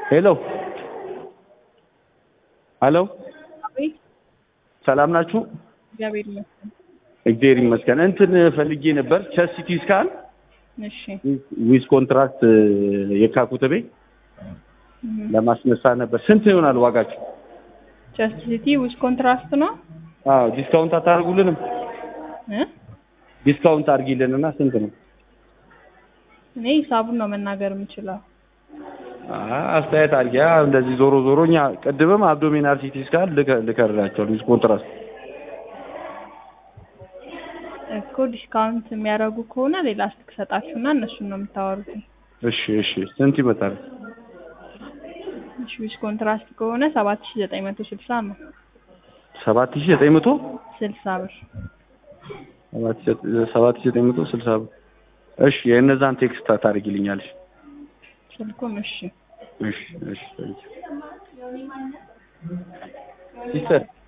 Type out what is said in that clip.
ሄሎ ሄሎ፣ አቤት። ሰላም ናችሁ? እግዚአብሔር ይመስገን። እግዚአብሔር ይመስገን። እንትን ፈልጌ ነበር ቸስት ሲቲ ስካን እሺ ዊዝ ኮንትራክት የካ ኩተቤ ለማስነሳት ነበር። ስንት ይሆናል ዋጋችሁ? ቸስት ሲቲ ውስጥ ኮንትራስት ነው አዎ ዲስካውንት አታደርጉልንም? እ ዲስካውንት አድርጊልንና ስንት ነው? እኔ ሂሳቡን ነው መናገር የምችለው። አ- አስተያየት አድርጊ። አ እንደዚህ ዞሮ ዞሮ እኛ ቅድምም አብዶሚናል ሲቲ ስካን ልከ- ልከርላቸዋል ዊዝ ኮንትራክት እኮ ዲስካውንት የሚያደርጉ ከሆነ ሌላ ስልክ ሰጣችሁና እነሱን ነው የምታወሩት። እሺ እሺ ስንት ይመጣል? እሺ ዊዝ ኮንትራስት ከሆነ ሰባት ሺ ዘጠኝ መቶ ስልሳ ነው ሰባት ሺህ ዘጠኝ መቶ ስልሳ ብር። ሰባት ሺህ ሰባት ሺህ ዘጠኝ መቶ ስልሳ ብር። እሺ የእነዛን ቴክስት ታደርጊልኛለሽ? ስልኩም እሺ እሺ እሺ ሲስተር